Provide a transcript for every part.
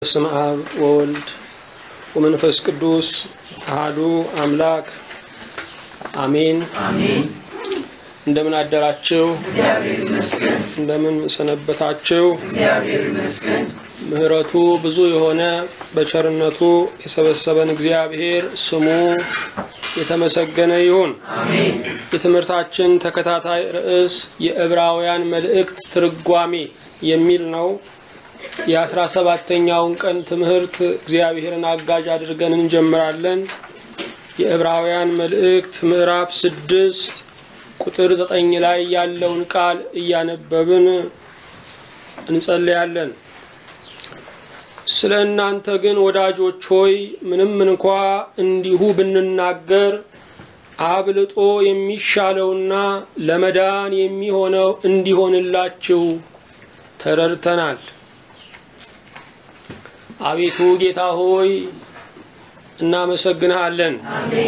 በስመ አብ ወወልድ ወመንፈስ ቅዱስ አህዱ አምላክ አሜን። እንደምን አደራችሁ? እንደምን ሰነበታችሁ? ምሕረቱ ብዙ የሆነ በቸርነቱ የሰበሰበን እግዚአብሔር ስሙ የተመሰገነ ይሁን። የትምህርታችን ተከታታይ ርዕስ የዕብራውያን መልእክት ትርጓሜ የሚል ነው። የአስራ ሰባተኛውን ቀን ትምህርት እግዚአብሔርን አጋዥ አድርገን እንጀምራለን። የዕብራውያን መልእክት ምዕራፍ ስድስት ቁጥር ዘጠኝ ላይ ያለውን ቃል እያነበብን እንጸልያለን። ስለ እናንተ ግን ወዳጆች ሆይ ምንም እንኳ እንዲሁ ብንናገር አብልጦ የሚሻለውና ለመዳን የሚሆነው እንዲሆንላችሁ ተረድተናል። አቤቱ ጌታ ሆይ እናመሰግንሃለን።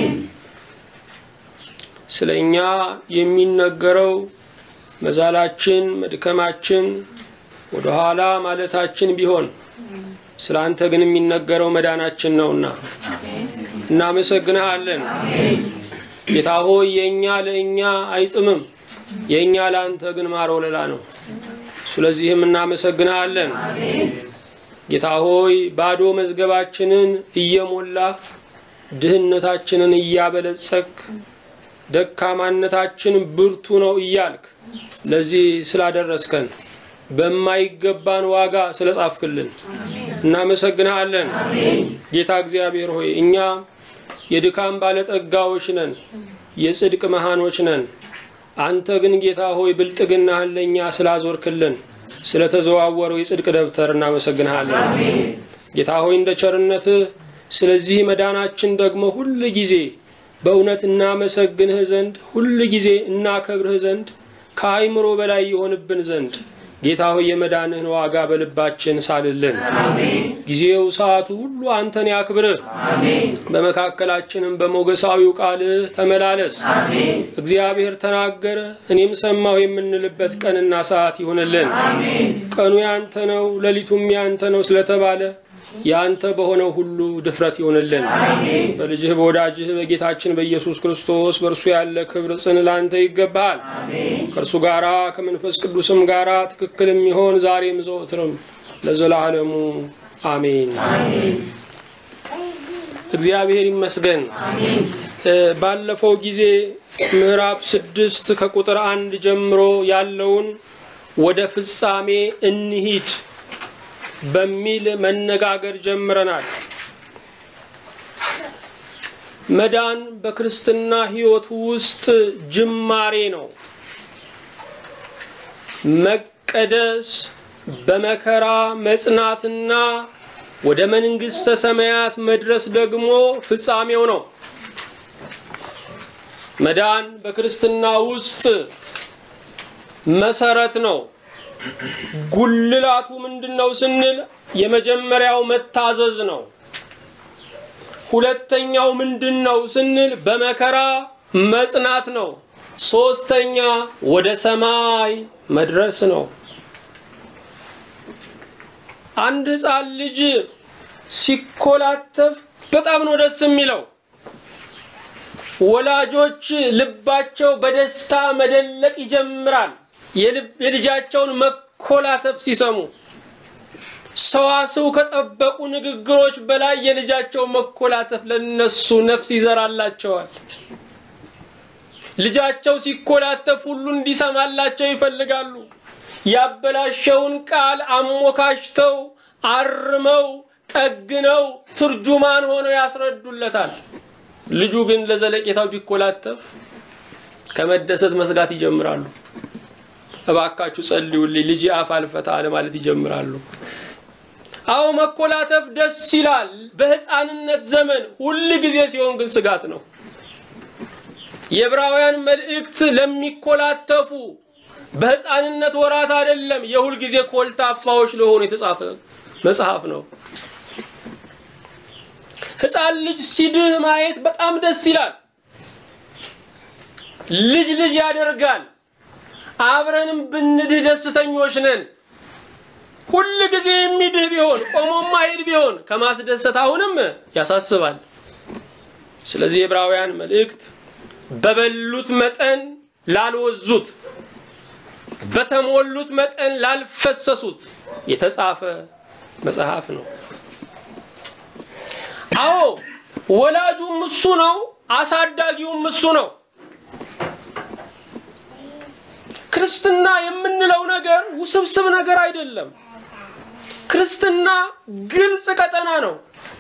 ስለ እኛ የሚነገረው መዛላችን፣ መድከማችን፣ ወደኋላ ማለታችን ቢሆን ስለ አንተ ግን የሚነገረው መዳናችን ነውና እናመሰግንሃለን። ጌታ ሆይ የእኛ ለእኛ አይጥምም፣ የእኛ ለአንተ ግን ማር ወለላ ነው። ስለዚህም እናመሰግንሃለን። ጌታ ሆይ ባዶ መዝገባችንን እየሞላ ድህነታችንን እያበለጸክ ደካማነታችን ብርቱ ነው እያልክ ለዚህ ስላደረስከን በማይገባን ዋጋ ስለጻፍክልን እናመሰግንሃለን። ጌታ እግዚአብሔር ሆይ እኛ የድካም ባለጠጋዎች ነን፣ የጽድቅ መሃኖች ነን። አንተ ግን ጌታ ሆይ ብልጥግናህን ለእኛ ስላዞርክልን ስለተዘዋወረው የጽድቅ ደብተር እናመሰግንሃለን። ጌታ ሆይ እንደ ቸርነትህ ስለዚህ መዳናችን ደግሞ ሁል ጊዜ በእውነት እናመሰግንህ ዘንድ ሁል ጊዜ እናከብርህ ዘንድ ከአይምሮ በላይ የሆንብን ዘንድ ጌታ ሆይ የመዳንህን ዋጋ በልባችን ሳልልን። ጊዜው ሰዓቱ ሁሉ አንተን ያክብርህ። በመካከላችንም በሞገሳዊው ቃልህ ተመላለስ። እግዚአብሔር ተናገረ እኔም ሰማሁ የምንልበት ቀንና ሰዓት ይሁንልን። ቀኑ ያንተ ነው፣ ሌሊቱም ያንተ ነው ስለተባለ ያንተ በሆነው ሁሉ ድፍረት ይሆንልን። በልጅህ በወዳጅህ በጌታችን በኢየሱስ ክርስቶስ በእርሱ ያለ ክብር ጽን ላንተ ይገባሃል። ከእርሱ ጋራ ከመንፈስ ቅዱስም ጋራ ትክክል የሚሆን ዛሬም ዘወትርም ለዘላለሙ አሜን። እግዚአብሔር ይመስገን። ባለፈው ጊዜ ምዕራፍ ስድስት ከቁጥር አንድ ጀምሮ ያለውን ወደ ፍጻሜ እንሂድ በሚል መነጋገር ጀምረናል። መዳን በክርስትና ሕይወት ውስጥ ጅማሬ ነው። መቀደስ በመከራ መጽናትና ወደ መንግሥተ ሰማያት መድረስ ደግሞ ፍጻሜው ነው። መዳን በክርስትና ውስጥ መሰረት ነው። ጉልላቱ ምንድን ነው ስንል የመጀመሪያው መታዘዝ ነው። ሁለተኛው ምንድን ነው ስንል በመከራ መጽናት ነው። ሶስተኛ ወደ ሰማይ መድረስ ነው። አንድ ሕፃን ልጅ ሲኮላተፍ በጣም ነው ደስ የሚለው። ወላጆች ልባቸው በደስታ መደለቅ ይጀምራል። የልጃቸውን መኮላተፍ ሲሰሙ ሰዋስው ከጠበቁ ንግግሮች በላይ የልጃቸው መኮላተፍ ለነሱ ነፍስ ይዘራላቸዋል። ልጃቸው ሲኮላተፍ ሁሉ እንዲሰማላቸው ይፈልጋሉ። ያበላሸውን ቃል አሞካሽተው አርመው ጠግነው ትርጁማን ሆነው ያስረዱለታል። ልጁ ግን ለዘለቄታው ቢኮላተፍ ከመደሰት መስጋት ይጀምራሉ። እባካችሁ ጸልዩልኝ ልጅ አፍ አልፈታ አለ ማለት ይጀምራሉ። አዎ መኮላተፍ ደስ ይላል በሕፃንነት ዘመን፣ ሁል ጊዜ ሲሆን ግን ስጋት ነው። የዕብራውያን መልእክት ለሚኮላተፉ በሕፃንነት ወራት አይደለም፣ የሁል ጊዜ ኮልታፋዎች ለሆኑ የተጻፈ መጽሐፍ ነው። ሕፃን ልጅ ሲድህ ማየት በጣም ደስ ይላል። ልጅ ልጅ ያደርጋል። አብረንም ብንድህ ደስተኞች ነን። ሁል ጊዜ የሚድህ ቢሆን ቆሞ ማሄድ ቢሆን ከማስደሰት አሁንም ያሳስባል። ስለዚህ የዕብራውያን መልእክት በበሉት መጠን ላልወዙት፣ በተሞሉት መጠን ላልፈሰሱት የተጻፈ መጽሐፍ ነው። አዎ ወላጁም እሱ ነው፣ አሳዳጊውም እሱ ነው። ክርስትና የምንለው ነገር ውስብስብ ነገር አይደለም። ክርስትና ግልጽ ቀጠና ነው።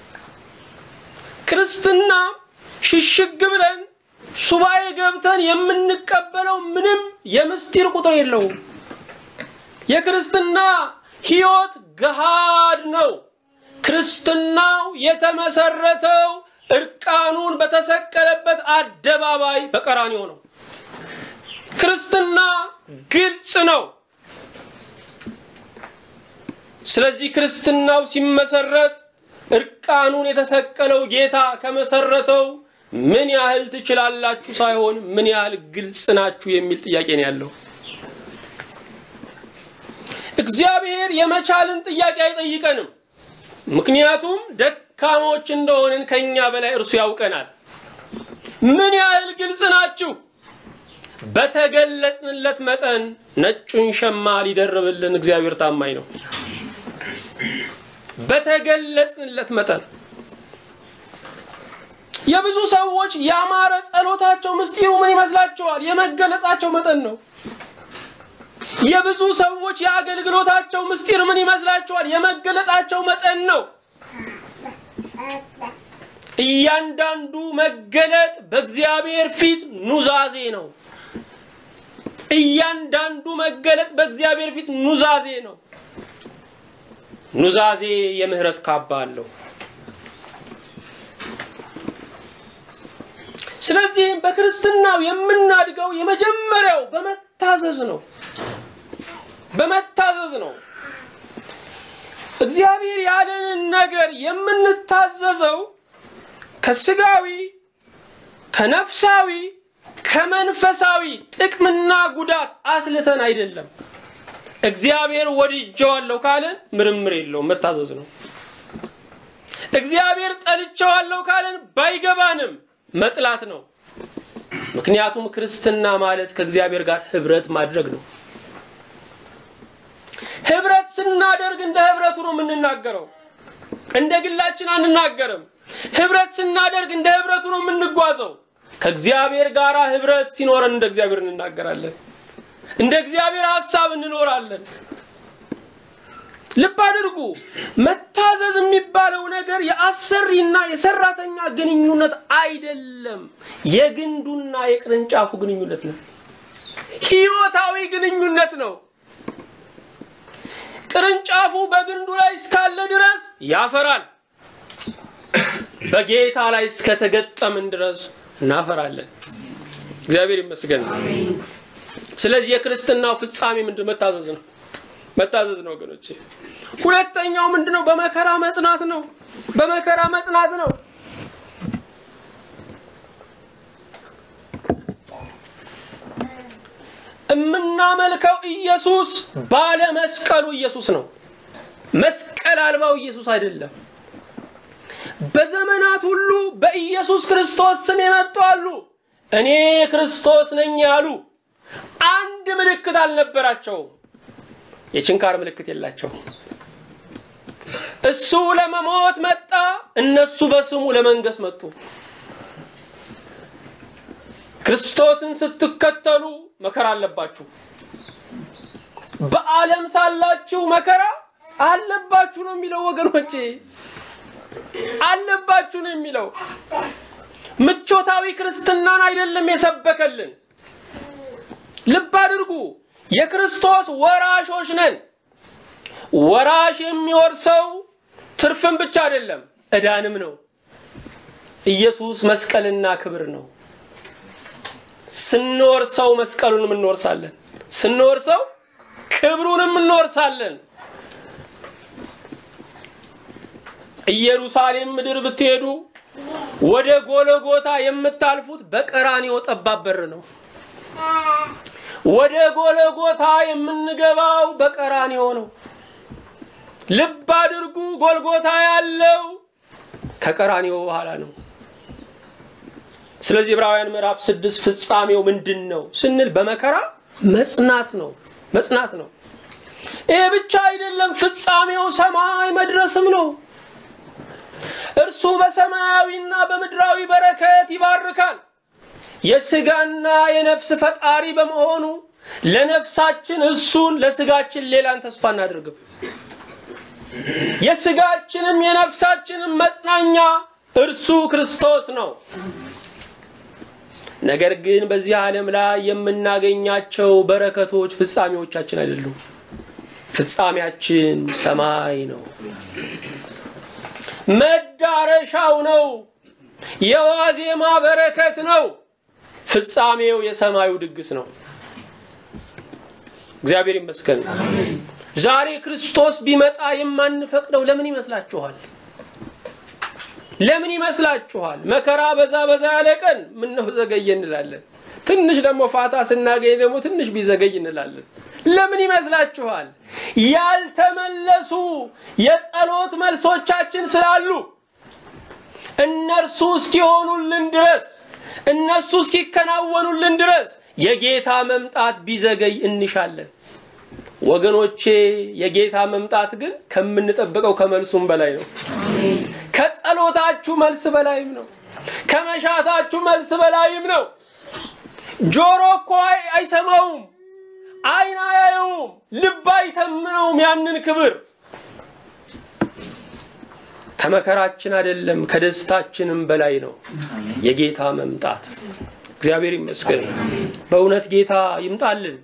ክርስትና ሽሽግ ብለን ሱባኤ ገብተን የምንቀበለው ምንም የምስጢር ቁጥር የለውም። የክርስትና ሕይወት ገሃድ ነው። ክርስትናው የተመሰረተው እርቃኑን በተሰቀለበት አደባባይ በቀራንዮ ነው። ክርስትና ግልጽ ነው። ስለዚህ ክርስትናው ሲመሰረት እርቃኑን የተሰቀለው ጌታ ከመሰረተው ምን ያህል ትችላላችሁ ሳይሆን ምን ያህል ግልጽ ናችሁ የሚል ጥያቄ ነው ያለው። እግዚአብሔር የመቻልን ጥያቄ አይጠይቀንም። ምክንያቱም ደካሞች እንደሆንን ከኛ በላይ እርሱ ያውቀናል። ምን ያህል ግልጽ ናችሁ? በተገለጽንለት መጠን ነጩን ሸማ ሊደርብልን እግዚአብሔር ታማኝ ነው። በተገለጽንለት መጠን የብዙ ሰዎች ያማረ ጸሎታቸው ምስጢሩ ምን ይመስላችኋል? የመገለጻቸው መጠን ነው። የብዙ ሰዎች የአገልግሎታቸው ምስጢር ምን ይመስላችኋል? የመገለጣቸው መጠን ነው። እያንዳንዱ መገለጥ በእግዚአብሔር ፊት ኑዛዜ ነው። እያንዳንዱ መገለጥ በእግዚአብሔር ፊት ኑዛዜ ነው። ኑዛዜ የምህረት ካባ አለው። ስለዚህም በክርስትናው የምናድገው የመጀመሪያው በመታዘዝ ነው። በመታዘዝ ነው። እግዚአብሔር ያለንን ነገር የምንታዘዘው ከስጋዊ፣ ከነፍሳዊ፣ ከመንፈሳዊ ጥቅምና ጉዳት አስልተን አይደለም። እግዚአብሔር ወድጀዋለሁ ካለን ምርምር የለውም፣ መታዘዝ ነው። እግዚአብሔር ጠልቼዋለሁ ካለን ባይገባንም መጥላት ነው። ምክንያቱም ክርስትና ማለት ከእግዚአብሔር ጋር ህብረት ማድረግ ነው። ህብረት ስናደርግ እንደ ህብረቱ ነው የምንናገረው፣ እንደ ግላችን አንናገርም። ህብረት ስናደርግ እንደ ህብረቱ ነው የምንጓዘው። ከእግዚአብሔር ጋር ህብረት ሲኖረን እንደ እግዚአብሔር እንናገራለን፣ እንደ እግዚአብሔር ሀሳብ እንኖራለን። ልብ አድርጉ። መታዘዝ የሚባለው ነገር የአሰሪና የሰራተኛ ግንኙነት አይደለም። የግንዱና የቅርንጫፉ ግንኙነት ነው። ህይወታዊ ግንኙነት ነው። ቅርንጫፉ በግንዱ ላይ እስካለ ድረስ ያፈራል። በጌታ ላይ እስከተገጠምን ድረስ እናፈራለን። እግዚአብሔር ይመስገን። ስለዚህ የክርስትናው ፍጻሜ ምንድን መታዘዝ ነው። መታዘዝ ነው ወገኖቼ። ሁለተኛው ምንድነው? በመከራ መጽናት ነው። በመከራ መጽናት ነው። የምናመልከው ኢየሱስ ባለ መስቀሉ ኢየሱስ ነው። መስቀል አልባው ኢየሱስ አይደለም። በዘመናት ሁሉ በኢየሱስ ክርስቶስ ስም የመጡ አሉ። እኔ ክርስቶስ ነኝ ያሉ አንድ ምልክት አልነበራቸውም። የችንካር ምልክት የላቸው። እሱ ለመሞት መጣ፣ እነሱ በስሙ ለመንገስ መጡ። ክርስቶስን ስትከተሉ መከራ አለባችሁ። በዓለም ሳላችሁ መከራ አለባችሁ ነው የሚለው ወገኖቼ፣ አለባችሁ ነው የሚለው። ምቾታዊ ክርስትናን አይደለም የሰበከልን። ልብ አድርጉ። የክርስቶስ ወራሾች ነን። ወራሽ የሚወርሰው ትርፍን ብቻ አይደለም ዕዳንም ነው። ኢየሱስ መስቀልና ክብር ነው። ስንወርሰው መስቀሉንም እንወርሳለን፣ ስንወርሰው ክብሩንም እንወርሳለን። ኢየሩሳሌም ምድር ብትሄዱ ወደ ጎለጎታ የምታልፉት በቀራንዮ ጠባብ በር ነው። ወደ ጎለጎታ የምንገባው በቀራንዮ ነው። ልብ አድርጉ፣ ጎልጎታ ያለው ከቀራንዮ በኋላ ነው። ስለዚህ ዕብራውያን ምዕራፍ ስድስት ፍጻሜው ምንድን ነው ስንል በመከራ መጽናት ነው መጽናት ነው። ይሄ ብቻ አይደለም፣ ፍጻሜው ሰማይ መድረስም ነው። እርሱ በሰማያዊና በምድራዊ በረከት ይባርካል። የስጋና የነፍስ ፈጣሪ በመሆኑ ለነፍሳችን እሱን ለስጋችን ሌላን ተስፋ እናደርግም። የስጋችንም የነፍሳችንም መጽናኛ እርሱ ክርስቶስ ነው። ነገር ግን በዚህ ዓለም ላይ የምናገኛቸው በረከቶች ፍጻሜዎቻችን አይደሉም። ፍጻሜያችን ሰማይ ነው። መዳረሻው ነው። የዋዜማ በረከት ነው። ፍጻሜው የሰማዩ ድግስ ነው። እግዚአብሔር ይመስገን። ዛሬ ክርስቶስ ቢመጣ የማንፈቅደው ለምን ይመስላችኋል? ለምን ይመስላችኋል? መከራ በዛ በዛ ያለ ቀን ምነው ዘገየ እንላለን። ትንሽ ደግሞ ፋታ ስናገኝ ደግሞ ትንሽ ቢዘገይ እንላለን። ለምን ይመስላችኋል? ያልተመለሱ የጸሎት መልሶቻችን ስላሉ እነርሱ እስኪሆኑልን ድረስ እነሱ እስኪከናወኑልን ድረስ የጌታ መምጣት ቢዘገይ እንሻለን። ወገኖቼ የጌታ መምጣት ግን ከምንጠብቀው ከመልሱም በላይ ነው። ከጸሎታችሁ መልስ በላይም ነው። ከመሻታችሁ መልስ በላይም ነው። ጆሮ እኮ አይሰማውም፣ ዓይን አያየውም፣ ልብ አይተምነውም ያንን ክብር ከመከራችን አይደለም ከደስታችንም በላይ ነው የጌታ መምጣት። እግዚአብሔር ይመስገን። በእውነት ጌታ ይምጣልን።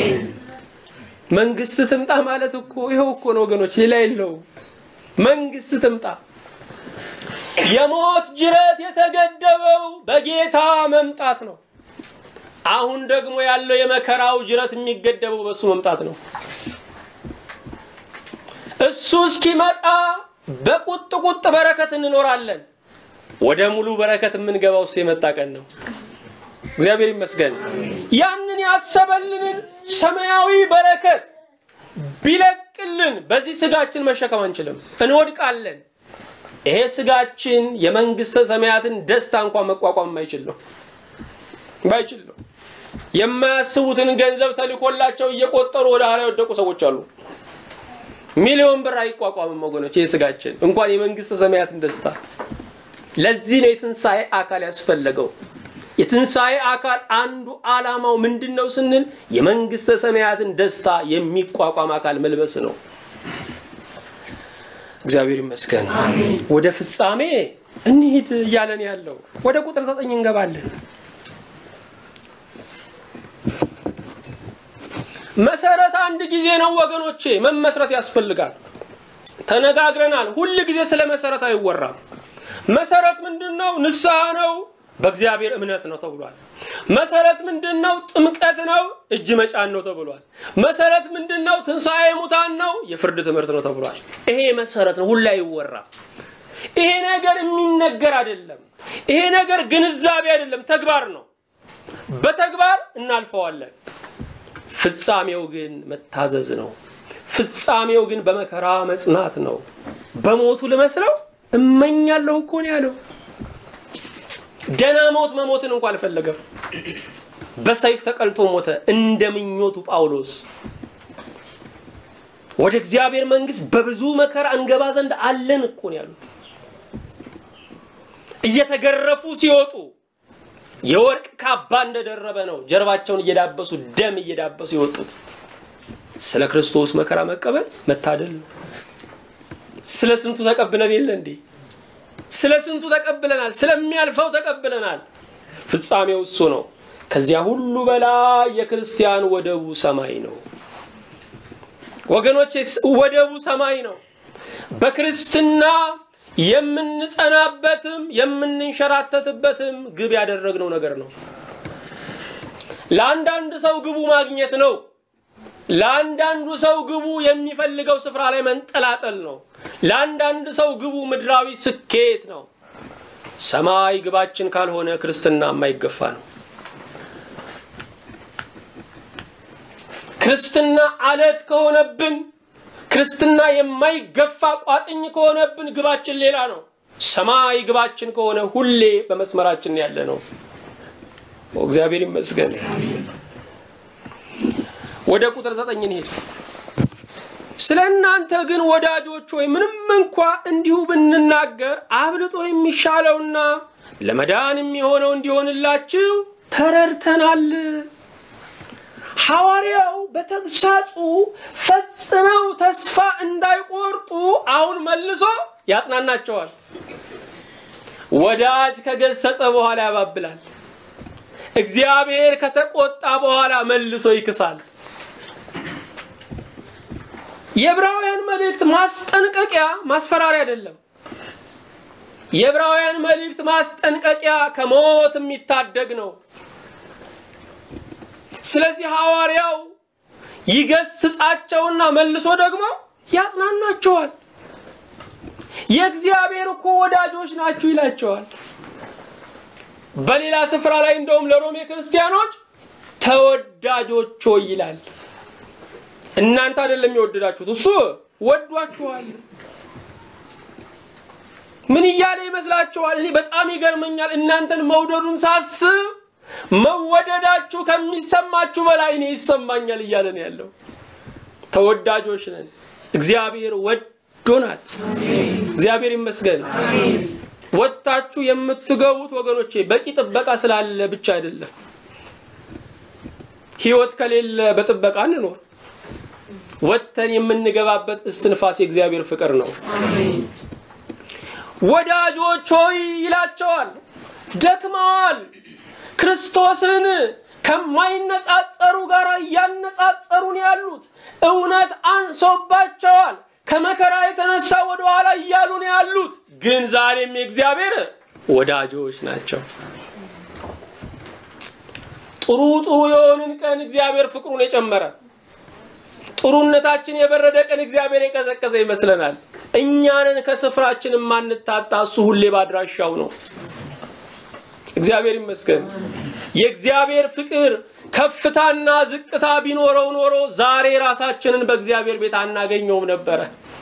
መንግስት ትምጣ ማለት እኮ ይኸው እኮ ነው ወገኖች፣ ሌላ የለውም። መንግስት ትምጣ። የሞት ጅረት የተገደበው በጌታ መምጣት ነው። አሁን ደግሞ ያለው የመከራው ጅረት የሚገደበው በእሱ መምጣት ነው። እሱ እስኪመጣ በቁጥ ቁጥ በረከት እንኖራለን። ወደ ሙሉ በረከት የምንገባው እሱ የመጣ ቀን ነው። እግዚአብሔር ይመስገን። ያንን ያሰበልንን ሰማያዊ በረከት ቢለቅልን በዚህ ስጋችን መሸከም አንችልም፣ እንወድቃለን። ይሄ ስጋችን የመንግስተ ሰማያትን ደስታ እንኳን መቋቋም የማይችል ነው የማይችል ነው። የማያስቡትን ገንዘብ ተልኮላቸው እየቆጠሩ ወደ ኋላ የወደቁ ሰዎች አሉ። ሚሊዮን ብር አይቋቋምም ወገኖች፣ ይህ ስጋችን እንኳን የመንግስተ ሰማያትን ደስታ። ለዚህ ነው የትንሣኤ አካል ያስፈለገው። የትንሣኤ አካል አንዱ ዓላማው ምንድን ነው ስንል የመንግስተ ሰማያትን ደስታ የሚቋቋም አካል መልበስ ነው። እግዚአብሔር ይመስገን። ወደ ፍጻሜ እንሂድ እያለን ያለው ወደ ቁጥር ዘጠኝ እንገባለን። መሰረት አንድ ጊዜ ነው ወገኖቼ፣ መመስረት ያስፈልጋል። ተነጋግረናል። ሁል ጊዜ ስለ መሰረት አይወራም። መሰረት ምንድን ነው? ንስሐ ነው፣ በእግዚአብሔር እምነት ነው ተብሏል። መሰረት ምንድን ነው? ጥምቀት ነው፣ እጅ መጫን ነው ተብሏል። መሰረት ምንድን ነው? ትንሣኤ ሙታን ነው፣ የፍርድ ትምህርት ነው ተብሏል። ይሄ መሰረት ነው፣ ሁላ አይወራም። ይሄ ነገር የሚነገር አይደለም። ይሄ ነገር ግንዛቤ አይደለም፣ ተግባር ነው። በተግባር እናልፈዋለን። ፍጻሜው ግን መታዘዝ ነው። ፍጻሜው ግን በመከራ መጽናት ነው። በሞቱ ልመስለው እመኛለሁ እኮ ነው ያለው። ደና ሞት መሞትን እንኳ አልፈለገም። በሰይፍ ተቀልቶ ሞተ እንደ ምኞቱ ጳውሎስ። ወደ እግዚአብሔር መንግሥት በብዙ መከራ እንገባ ዘንድ አለን እኮ ነው ያሉት። እየተገረፉ ሲወጡ የወርቅ ካባ እንደደረበ ነው ጀርባቸውን እየዳበሱ ደም እየዳበሱ የወጡት። ስለ ክርስቶስ መከራ መቀበል መታደል ነው። ስለ ስንቱ ተቀብለን የለ እንዴ? ስለ ስንቱ ተቀብለናል። ስለሚያልፈው ተቀብለናል። ፍጻሜው እሱ ነው። ከዚያ ሁሉ በላይ የክርስቲያን ወደቡ ሰማይ ነው ወገኖቼ፣ ወደቡ ሰማይ ነው። በክርስትና የምንጸናበትም የምንንሸራተትበትም ግብ ያደረግነው ነገር ነው። ለአንዳንድ ሰው ግቡ ማግኘት ነው። ለአንዳንዱ ሰው ግቡ የሚፈልገው ስፍራ ላይ መንጠላጠል ነው። ለአንዳንድ ሰው ግቡ ምድራዊ ስኬት ነው። ሰማይ ግባችን ካልሆነ ክርስትና የማይገፋ ነው። ክርስትና አለት ከሆነብን ክርስትና የማይገፋ ቋጥኝ ከሆነብን ግባችን ሌላ ነው። ሰማይ ግባችን ከሆነ ሁሌ በመስመራችን ያለ ነው። እግዚአብሔር ይመስገን። ወደ ቁጥር ዘጠኝ እንሄድ። ስለ እናንተ ግን ወዳጆች ሆይ ምንም እንኳ እንዲሁ ብንናገር አብልጦ የሚሻለውና ለመዳን የሚሆነው እንዲሆንላችሁ ተረድተናል። ሐዋርያው በተግሳጹ ፈጽመው ተስፋ እንዳይቆርጡ አሁን መልሶ ያጽናናቸዋል። ወዳጅ ከገሰጸ በኋላ ያባብላል። እግዚአብሔር ከተቆጣ በኋላ መልሶ ይክሳል። የዕብራውያን መልእክት ማስጠንቀቂያ ማስፈራሪያ አይደለም። የዕብራውያን መልእክት ማስጠንቀቂያ ከሞት የሚታደግ ነው። ስለዚህ ሐዋርያው ይገስጻቸውና መልሶ ደግሞ ያጽናናቸዋል። የእግዚአብሔር እኮ ወዳጆች ናችሁ ይላቸዋል። በሌላ ስፍራ ላይ እንደውም ለሮሜ ክርስቲያኖች ተወዳጆች ሆይ ይላል። እናንተ አይደለም የወደዳችሁት፣ እሱ ወዷችኋል። ምን እያለ ይመስላችኋል? እኔ በጣም ይገርመኛል። እናንተን መውደዱን ሳስብ መወደዳችሁ ከሚሰማችሁ በላይ እኔ ይሰማኛል እያለ ነው ያለው። ተወዳጆች ነን። እግዚአብሔር ወዶናል። እግዚአብሔር ይመስገን። ወጥታችሁ የምትገቡት ወገኖቼ በቂ ጥበቃ ስላለ ብቻ አይደለም። ሕይወት ከሌለ በጥበቃ እንኖር። ወጥተን የምንገባበት እስትንፋስ የእግዚአብሔር ፍቅር ነው። ወዳጆች ሆይ ይላቸዋል። ደክመዋል። ክርስቶስን ከማይነጻጸሩ ጋር እያነጻጸሩን ያሉት እውነት አንሶባቸዋል። ከመከራ የተነሳ ወደ ኋላ እያሉ ነው ያሉት። ግን ዛሬም የእግዚአብሔር ወዳጆች ናቸው። ጥሩ ጥሩ የሆንን ቀን እግዚአብሔር ፍቅሩን የጨመረ ጥሩነታችን የበረደ ቀን እግዚአብሔር የቀዘቀዘ ይመስለናል። እኛንን ከስፍራችን የማንታጣ እሱ ሁሌ ባድራሻው ነው። እግዚአብሔር ይመስገን። የእግዚአብሔር ፍቅር ከፍታና ዝቅታ ቢኖረው ኖሮ ዛሬ ራሳችንን በእግዚአብሔር ቤት አናገኘውም ነበረ።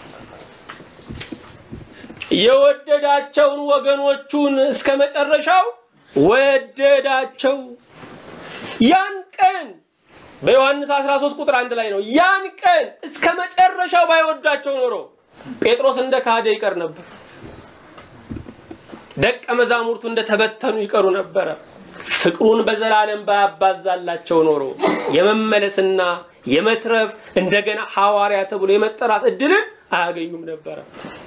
የወደዳቸውን ወገኖቹን እስከ መጨረሻው ወደዳቸው። ያን ቀን በዮሐንስ 13 ቁጥር አንድ ላይ ነው። ያን ቀን እስከ መጨረሻው ባይወዳቸው ኖሮ ጴጥሮስ እንደ ካደ ይቀር ነበር። ደቀ መዛሙርቱ እንደተበተኑ ይቀሩ ነበረ። ፍቅሩን በዘላለም ባያባዛላቸው ኖሮ የመመለስና የመትረፍ እንደገና ሐዋርያ ተብሎ የመጠራት እድልን አያገኙም ነበረ።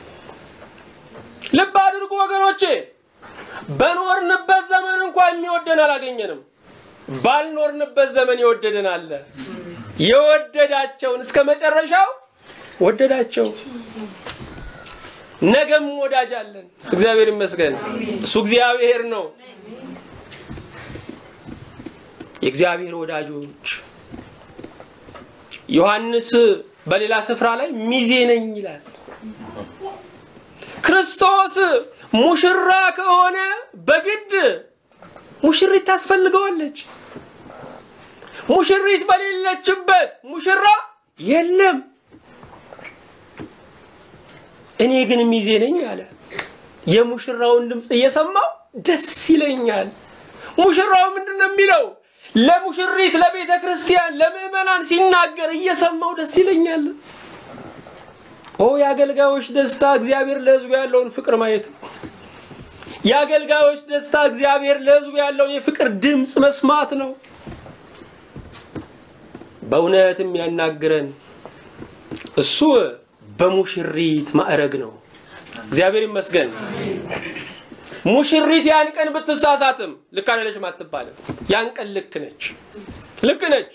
ልብ አድርጉ ወገኖቼ፣ በኖርንበት ዘመን እንኳን የሚወደን አላገኘንም። ባልኖርንበት ዘመን የወደደን አለ። የወደዳቸውን እስከ መጨረሻው ወደዳቸው። ነገም ወዳጅ አለን። እግዚአብሔር ይመስገን። እሱ እግዚአብሔር ነው። የእግዚአብሔር ወዳጆች ዮሐንስ በሌላ ስፍራ ላይ ሚዜ ነኝ ይላል። ክርስቶስ ሙሽራ ከሆነ በግድ ሙሽሪት ታስፈልገዋለች። ሙሽሪት በሌለችበት ሙሽራ የለም። እኔ ግን ሚዜ ነኝ አለ። የሙሽራውን ድምፅ እየሰማው ደስ ይለኛል። ሙሽራው ምንድን ነው የሚለው? ለሙሽሪት ለቤተ ክርስቲያን ለምዕመናን ሲናገር እየሰማው ደስ ይለኛል። ኦ የአገልጋዮች ደስታ እግዚአብሔር ለሕዝቡ ያለውን ፍቅር ማየት ነው። የአገልጋዮች ደስታ እግዚአብሔር ለሕዝቡ ያለውን የፍቅር ድምፅ መስማት ነው። በእውነት የሚያናግረን እሱ በሙሽሪት ማዕረግ ነው። እግዚአብሔር ይመስገን። ሙሽሪት ያን ቀን ብትሳሳትም ልክ አይደለችም አትባልም። ያን ቀን ልክ ነች፣ ልክ ነች።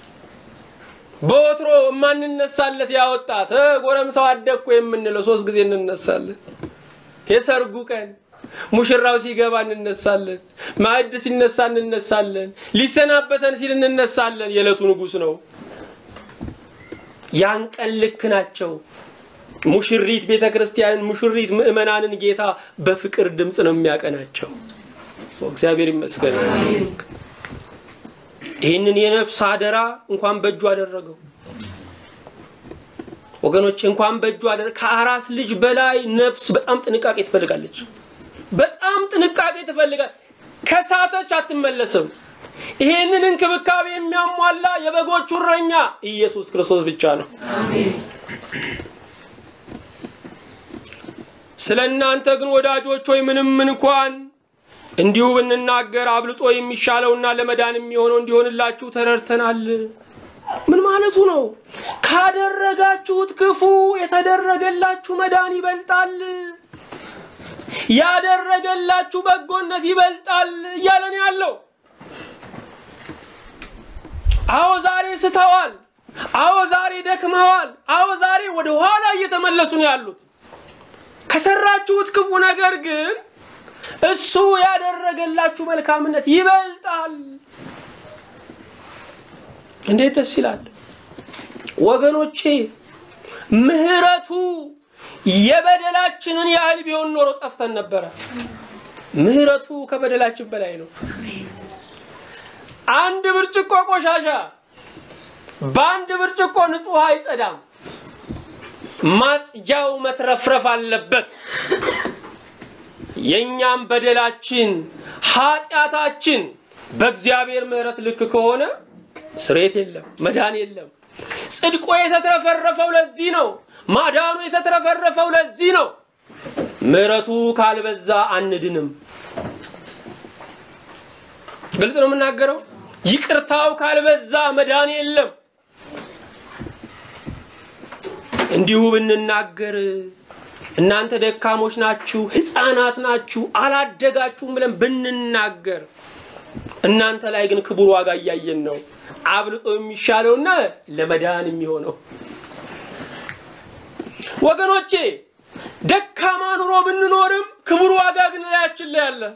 በወትሮ የማንነሳለት ያወጣት ጎረምሳው አደግኩ የምንለው ሶስት ጊዜ እንነሳለን። የሰርጉ ቀን ሙሽራው ሲገባ እንነሳለን። ማዕድ ሲነሳ እንነሳለን። ሊሰናበተን ሲል እንነሳለን። የዕለቱ ንጉሥ ነው። ያን ቀን ልክ ናቸው። ሙሽሪት ቤተ ክርስቲያንን፣ ሙሽሪት ምዕመናንን ጌታ በፍቅር ድምፅ ነው የሚያቀናቸው። እግዚአብሔር ይመስገን። ይህንን የነፍስ አደራ እንኳን በእጁ አደረገው። ወገኖች እንኳን በእጁ አለ ከአራስ ልጅ በላይ ነፍስ በጣም ጥንቃቄ ትፈልጋለች። በጣም ጥንቃቄ ትፈልጋል። ከሳተች አትመለስም። ይሄንን እንክብካቤ የሚያሟላ የበጎቹ እረኛ ኢየሱስ ክርስቶስ ብቻ ነው። ስለ እናንተ ግን ወዳጆች ሆይ ምንም እንኳን እንዲሁ ብንናገር አብልጦ የሚሻለውና ለመዳን የሚሆነው እንዲሆንላችሁ ተረድተናል። ምን ማለቱ ነው? ካደረጋችሁት ክፉ የተደረገላችሁ መዳን ይበልጣል፣ ያደረገላችሁ በጎነት ይበልጣል እያለ ነው ያለው። አዎ ዛሬ ስተዋል። አዎ ዛሬ ደክመዋል። አዎ ዛሬ ወደ ኋላ እየተመለሱ ነው ያሉት። ከሰራችሁት ክፉ ነገር ግን እሱ ያደረገላችሁ መልካምነት ይበልጣል። እንዴት ደስ ይላል ወገኖቼ! ምሕረቱ የበደላችንን ያህል ቢሆን ኖሮ ጠፍተን ነበረ። ምሕረቱ ከበደላችን በላይ ነው። አንድ ብርጭቆ ቆሻሻ በአንድ ብርጭቆ ንጹህ አይጸዳም። ማጽጃው መትረፍረፍ አለበት። የእኛም በደላችን ኃጢአታችን በእግዚአብሔር ምሕረት ልክ ከሆነ ስሬት የለም፣ መዳን የለም። ጽድቆ የተትረፈረፈው ለዚህ ነው። ማዳኑ የተትረፈረፈው ለዚህ ነው። ምሕረቱ ካልበዛ አንድንም። ግልጽ ነው የምናገረው። ይቅርታው ካልበዛ መዳን የለም። እንዲሁ ብንናገር እናንተ ደካሞች ናችሁ፣ ሕፃናት ናችሁ፣ አላደጋችሁም ብለን ብንናገር እናንተ ላይ ግን ክቡር ዋጋ እያየን ነው። አብልጦ የሚሻለውና ለመዳን የሚሆነው ወገኖቼ፣ ደካማ ኑሮ ብንኖርም ክቡር ዋጋ ግን ላያችን ላይ አለ።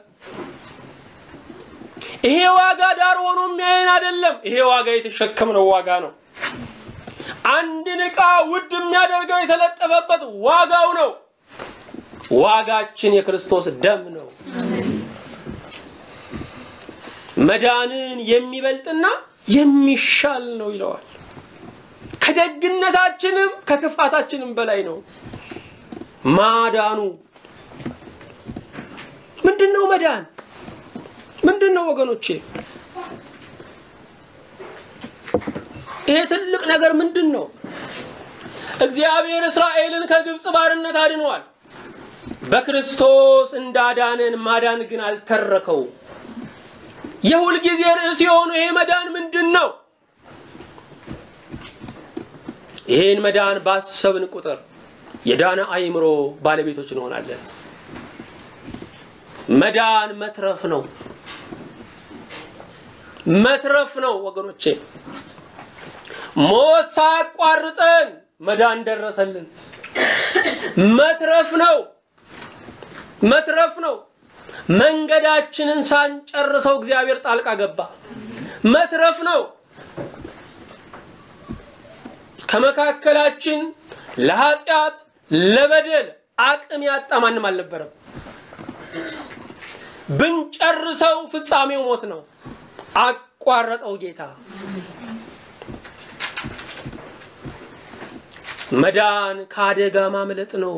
ይሄ ዋጋ ዳር ሆኖ የሚያየን አይደለም። ይሄ ዋጋ የተሸከምነው ዋጋ ነው። አንድን ዕቃ ውድ የሚያደርገው የተለጠፈበት ዋጋው ነው። ዋጋችን የክርስቶስ ደም ነው። መዳንን የሚበልጥና የሚሻል ነው ይለዋል። ከደግነታችንም ከክፋታችንም በላይ ነው ማዳኑ። ምንድን ነው መዳን? ምንድን ነው ወገኖቼ? ይሄ ትልቅ ነገር ምንድን ነው? እግዚአብሔር እስራኤልን ከግብፅ ባርነት አድኗል። በክርስቶስ እንዳዳነን ማዳን ግን አልተረከው። የሁል ጊዜ ርዕስ የሆኑ ይሄ መዳን ምንድን ነው? ይህን መዳን ባሰብን ቁጥር የዳነ አእምሮ ባለቤቶች እንሆናለን። መዳን መትረፍ ነው፣ መትረፍ ነው ወገኖቼ። ሞት ሳያቋርጠን መዳን ደረሰልን። መትረፍ ነው፣ መትረፍ ነው። መንገዳችንን ሳንጨርሰው እግዚአብሔር ጣልቃ ገባ። መትረፍ ነው። ከመካከላችን ለኃጢአት ለበደል አቅም ያጣ ማንም አልነበረም። ብንጨርሰው ፍጻሜው ሞት ነው። አቋረጠው ጌታ። መዳን ከአደጋ ማምለጥ ነው።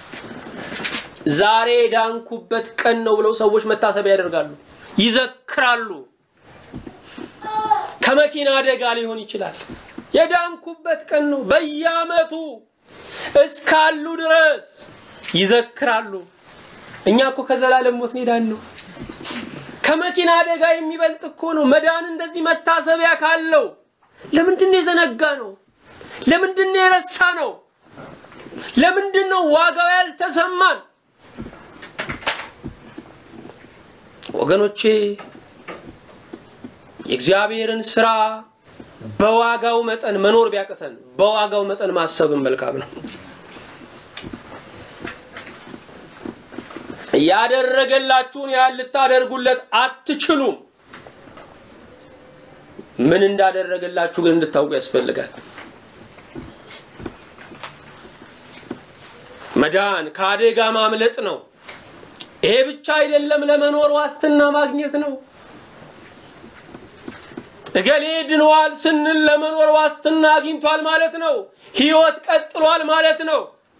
ዛሬ ዳንኩበት ቀን ነው ብለው ሰዎች መታሰቢያ ያደርጋሉ፣ ይዘክራሉ። ከመኪና አደጋ ሊሆን ይችላል። የዳንኩበት ቀን ነው። በየዓመቱ እስካሉ ድረስ ይዘክራሉ። እኛ እኮ ከዘላለም ሞት ኔዳን ነው። ከመኪና አደጋ የሚበልጥ እኮ ነው መዳን። እንደዚህ መታሰቢያ ካለው ለምንድን ነው የዘነጋ ነው? ለምንድን ነው የረሳ ነው? ለምንድን ነው ዋጋው ያልተሰማን? ወገኖቼ የእግዚአብሔርን ስራ በዋጋው መጠን መኖር ቢያቅተን በዋጋው መጠን ማሰብን መልካም ነው። ያደረገላችሁን ያህል ልታደርጉለት አትችሉም። ምን እንዳደረገላችሁ ግን እንድታውቁ ያስፈልጋል። መዳን ከአደጋ ማምለጥ ነው። ይሄ ብቻ አይደለም፣ ለመኖር ዋስትና ማግኘት ነው። እገሌ ድኗል ስንል ለመኖር ዋስትና አግኝቷል ማለት ነው። ህይወት ቀጥሏል ማለት ነው።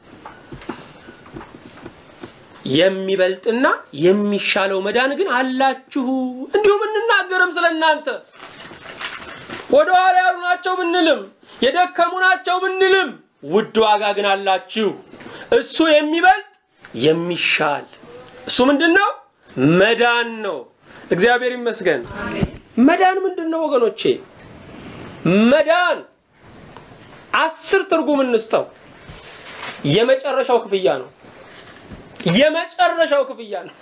የሚበልጥና የሚሻለው መዳን ግን አላችሁ። እንዲሁም እንናገርም ስለ እናንተ ወደ ኋላ ያሉ ናቸው ብንልም የደከሙ ናቸው ብንልም ውድ ዋጋ ግን አላችሁ። እሱ የሚበልጥ የሚሻል እሱ ምንድን ነው? መዳን ነው። እግዚአብሔር ይመስገን። መዳን ምንድን ነው ወገኖቼ? መዳን አስር ትርጉም እንስጠው። የመጨረሻው ክፍያ ነው። የመጨረሻው ክፍያ ነው።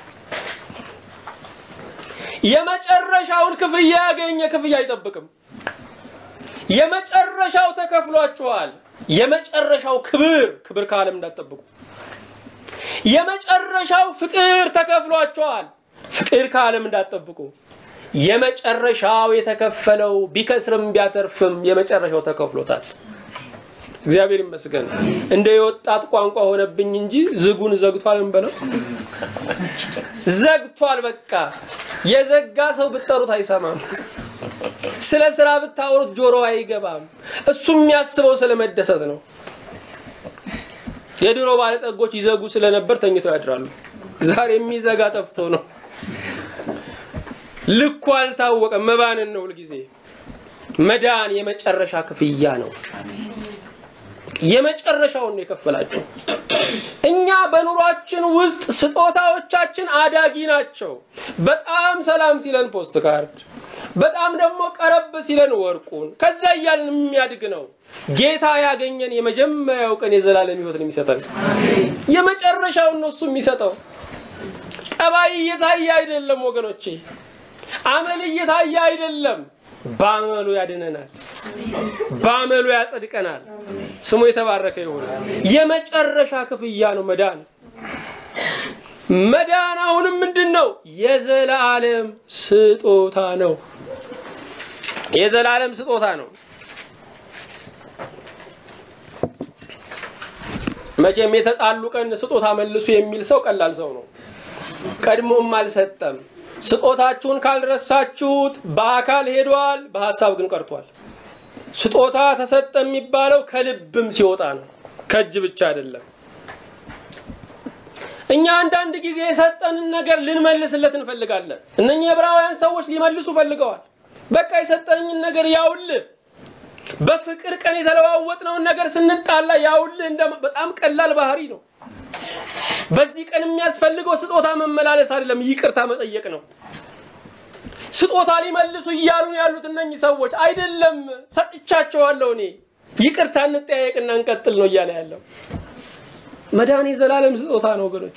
የመጨረሻውን ክፍያ ያገኘ ክፍያ አይጠብቅም። የመጨረሻው ተከፍሏችኋል። የመጨረሻው ክብር ክብር ከዓለም እንዳትጠብቁ። የመጨረሻው ፍቅር ተከፍሏችኋል። ፍቅር ከዓለም እንዳትጠብቁ። የመጨረሻው የተከፈለው ቢከስርም ቢያተርፍም የመጨረሻው ተከፍሎታል። እግዚአብሔር ይመስገን። እንደ የወጣት ቋንቋ ሆነብኝ እንጂ ዝጉን ዘግቷል እንበለው። ዘግቷል። በቃ የዘጋ ሰው ብትጠሩት አይሰማም። ስለ ስራ ብታወሩት ጆሮ አይገባም። እሱ የሚያስበው ስለ መደሰት ነው። የድሮ ባለጠጎች ይዘጉ ስለነበር ተኝተው ያድራሉ። ዛሬ የሚዘጋ ጠፍቶ ነው። ልኩ አልታወቀም። መባንን ነው ሁልጊዜ። መዳን የመጨረሻ ክፍያ ነው። የመጨረሻውን ነው የከፈላቸው። እኛ በኑሯችን ውስጥ ስጦታዎቻችን አዳጊ ናቸው። በጣም ሰላም ሲለን ፖስት ካርድ፣ በጣም ደግሞ ቀረብ ሲለን ወርቁን፣ ከዛ እያልን የሚያድግ ነው። ጌታ ያገኘን የመጀመሪያው ቀን የዘላለም ሕይወትን የሚሰጠን የመጨረሻውን ነው እሱ የሚሰጠው። ጠባይ እየታየ አይደለም ወገኖቼ፣ አመል እየታየ አይደለም። በአመሉ ያድነናል፣ በአመሉ ያጸድቀናል። ስሙ የተባረከ ይሁን። የመጨረሻ ክፍያ ነው መዳን። መዳን አሁንም ምንድን ነው? የዘላለም ስጦታ ነው። የዘላለም ስጦታ ነው። መቼም የተጣሉ ቀን ስጦታ መልሱ የሚል ሰው ቀላል ሰው ነው። ቀድሞም አልሰጠም። ስጦታችሁን ካልረሳችሁት በአካል ሄዷል፣ በሀሳብ ግን ቀርቷል። ስጦታ ተሰጠ የሚባለው ከልብም ሲወጣ ነው፣ ከእጅ ብቻ አይደለም። እኛ አንዳንድ ጊዜ የሰጠንን ነገር ልንመልስለት እንፈልጋለን። እነኚህ የዕብራውያን ሰዎች ሊመልሱ ፈልገዋል። በቃ የሰጠኝን ነገር ያውልህ፣ በፍቅር ቀን የተለዋወጥነውን ነገር ስንጣላ ያውልህ። እንደ በጣም ቀላል ባህሪ ነው። በዚህ ቀን የሚያስፈልገው ስጦታ መመላለስ አይደለም፣ ይቅርታ መጠየቅ ነው። ስጦታ ሊመልሱ እያሉ ያሉት እነኚህ ሰዎች አይደለም፣ ሰጥቻቸዋለሁ እኔ ይቅርታ እንጠያየቅና እንቀጥል ነው እያለ ያለው። መዳን የዘላለም ስጦታ ነው ወገኖቼ።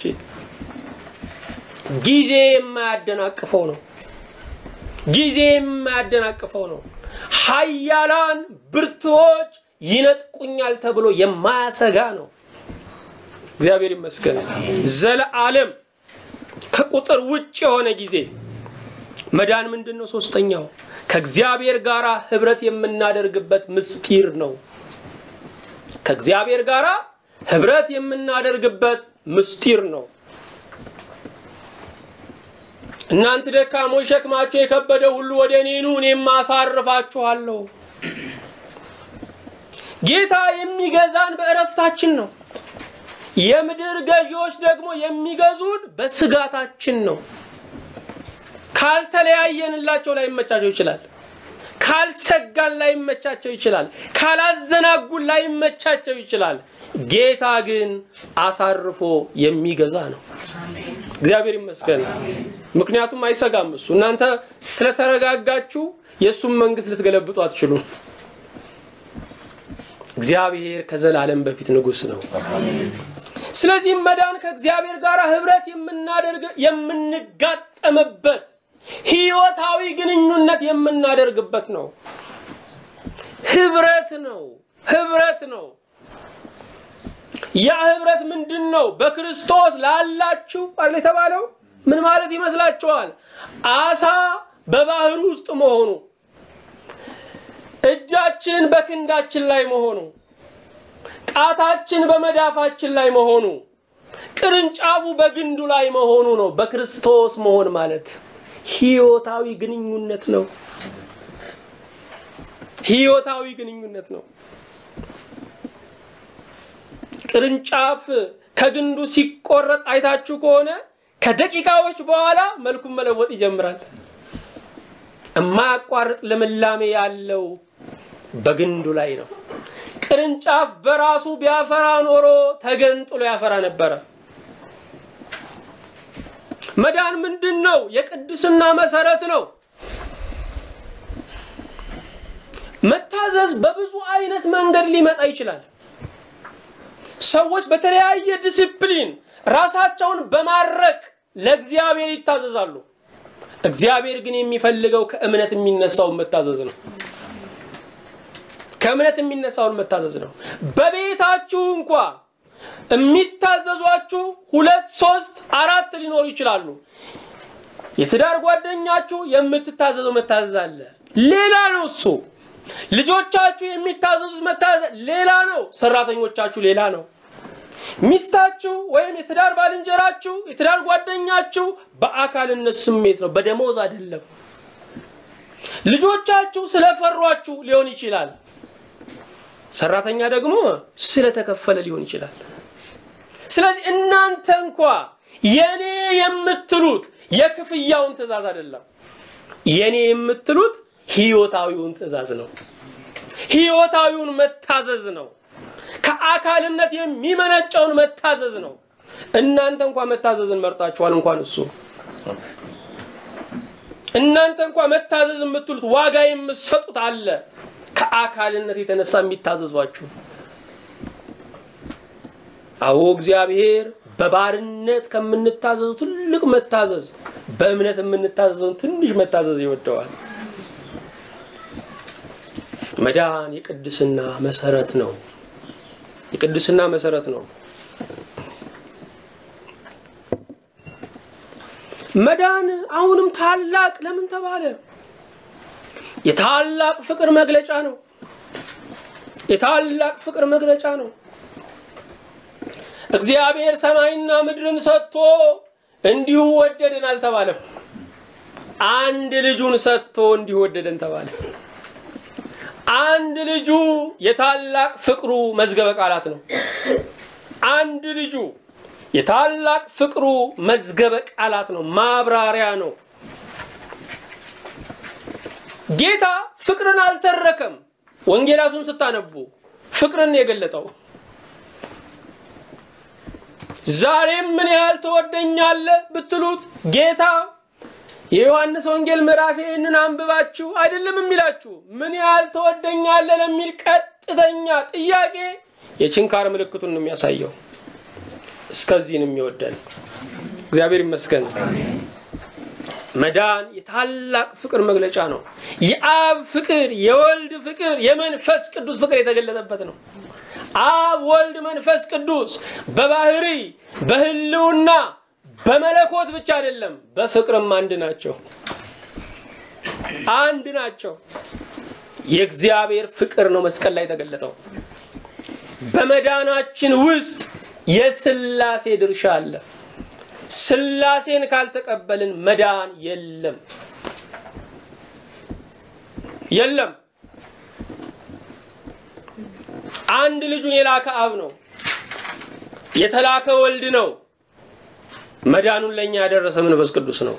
ጊዜ የማያደናቅፈው ነው። ጊዜ የማያደናቅፈው ነው። ኃያላን ብርቱዎች ይነጥቁኛል ተብሎ የማያሰጋ ነው። እግዚአብሔር ይመስገን። ዘለዓለም ከቁጥር ውጭ የሆነ ጊዜ መዳን ምንድን ነው? ሶስተኛው ከእግዚአብሔር ጋር ህብረት የምናደርግበት ምስጢር ነው። ከእግዚአብሔር ጋር ህብረት የምናደርግበት ምስጢር ነው። እናንተ ደካሞች ሸክማቸው የከበደ ሁሉ ወደ እኔ ኑ እኔም አሳርፋችኋለሁ። ጌታ የሚገዛን በእረፍታችን ነው። የምድር ገዢዎች ደግሞ የሚገዙን በስጋታችን ነው። ካልተለያየንላቸው ላይመቻቸው ይችላል። ካልሰጋን ላይመቻቸው ይችላል። ካላዘናጉን ላይመቻቸው ይችላል። ጌታ ግን አሳርፎ የሚገዛ ነው። እግዚአብሔር ይመስገን። ምክንያቱም አይሰጋም እሱ። እናንተ ስለተረጋጋችሁ የእሱን መንግስት ልትገለብጡ አትችሉም። እግዚአብሔር ከዘላለም በፊት ንጉሥ ነው። ስለዚህም መዳን ከእግዚአብሔር ጋር ህብረት የምናደርግ የምንጋጠምበት ህይወታዊ ግንኙነት የምናደርግበት ነው። ህብረት ነው። ህብረት ነው። ያ ህብረት ምንድን ነው? በክርስቶስ ላላችሁ አይደል የተባለው? ምን ማለት ይመስላችኋል? አሳ በባህር ውስጥ መሆኑ፣ እጃችን በክንዳችን ላይ መሆኑ፣ ጣታችን በመዳፋችን ላይ መሆኑ፣ ቅርንጫፉ በግንዱ ላይ መሆኑ ነው። በክርስቶስ መሆን ማለት ህይወታዊ ግንኙነት ነው። ህይወታዊ ግንኙነት ነው። ቅርንጫፍ ከግንዱ ሲቆረጥ አይታችሁ ከሆነ ከደቂቃዎች በኋላ መልኩን መለወጥ ይጀምራል። የማያቋርጥ ልምላሜ ያለው በግንዱ ላይ ነው። ቅርንጫፍ በራሱ ቢያፈራ ኖሮ ተገንጥሎ ያፈራ ነበረ። መዳን ምንድን ነው? የቅድስና መሰረት ነው። መታዘዝ በብዙ አይነት መንገድ ሊመጣ ይችላል። ሰዎች በተለያየ ዲሲፕሊን ራሳቸውን በማድረግ ለእግዚአብሔር ይታዘዛሉ። እግዚአብሔር ግን የሚፈልገው ከእምነት የሚነሳውን መታዘዝ ነው። ከእምነት የሚነሳውን መታዘዝ ነው። በቤታችሁ እንኳ የሚታዘዟችሁ ሁለት፣ ሶስት፣ አራት ሊኖሩ ይችላሉ። የትዳር ጓደኛችሁ የምትታዘዘው መታዘዝ አለ፣ ሌላ ነው እሱ። ልጆቻችሁ የሚታዘዙት መታዘዝ ሌላ ነው። ሰራተኞቻችሁ ሌላ ነው። ሚስታችሁ ወይም የትዳር ባልንጀራችሁ የትዳር ጓደኛችሁ በአካልነት ስሜት ነው፣ በደሞዝ አይደለም። ልጆቻችሁ ስለፈሯችሁ ሊሆን ይችላል። ሰራተኛ ደግሞ ስለተከፈለ ሊሆን ይችላል። ስለዚህ እናንተ እንኳ የኔ የምትሉት የክፍያውን ትእዛዝ አይደለም። የኔ የምትሉት ህይወታዊውን ትእዛዝ ነው። ህይወታዊውን መታዘዝ ነው። ከአካልነት የሚመነጨውን መታዘዝ ነው። እናንተ እንኳ መታዘዝን መርጣችኋል። እንኳን እሱ እናንተ እንኳ መታዘዝ የምትሉት ዋጋ የምትሰጡት አለ። ከአካልነት የተነሳ የሚታዘዟችሁ አዎ እግዚአብሔር በባርነት ከምንታዘዙ ትልቅ መታዘዝ በእምነት የምንታዘዘውን ትንሽ መታዘዝ ይወደዋል። መዳን የቅድስና መሰረት ነው። የቅድስና መሰረት ነው። መዳን አሁንም ታላቅ ለምን ተባለ? የታላቅ ፍቅር መግለጫ ነው። የታላቅ ፍቅር መግለጫ ነው። እግዚአብሔር ሰማይና ምድርን ሰጥቶ እንዲሁ ወደደን አልተባለም። አንድ ልጁን ሰጥቶ እንዲሁ ወደደን ተባለ። አንድ ልጁ የታላቅ ፍቅሩ መዝገበ ቃላት ነው። አንድ ልጁ የታላቅ ፍቅሩ መዝገበ ቃላት ነው፣ ማብራሪያ ነው። ጌታ ፍቅርን አልተረከም። ወንጌላቱን ስታነቡ ፍቅርን የገለጠው ዛሬም ምን ያህል ትወደኛለህ ብትሉት ጌታ የዮሐንስ ወንጌል ምዕራፍ ይህንን አንብባችሁ አይደለም የሚላችሁ ምን ያህል ትወደኛለህ ለሚል ቀጥተኛ ጥያቄ የችንካር ምልክቱን ነው የሚያሳየው። እስከዚህ ነው የሚወደን። እግዚአብሔር ይመስገን። መዳን የታላቅ ፍቅር መግለጫ ነው። የአብ ፍቅር፣ የወልድ ፍቅር፣ የመንፈስ ቅዱስ ፍቅር የተገለጠበት ነው። አብ፣ ወልድ፣ መንፈስ ቅዱስ በባህሪ በህልውና በመለኮት ብቻ አይደለም፣ በፍቅርም አንድ ናቸው። አንድ ናቸው። የእግዚአብሔር ፍቅር ነው መስቀል ላይ የተገለጠው። በመዳናችን ውስጥ የስላሴ ድርሻ አለ። ስላሴን ካልተቀበልን መዳን የለም የለም። አንድ ልጁን የላከ አብ ነው፣ የተላከ ወልድ ነው። መዳኑን ለእኛ ያደረሰ መንፈስ ቅዱስ ነው።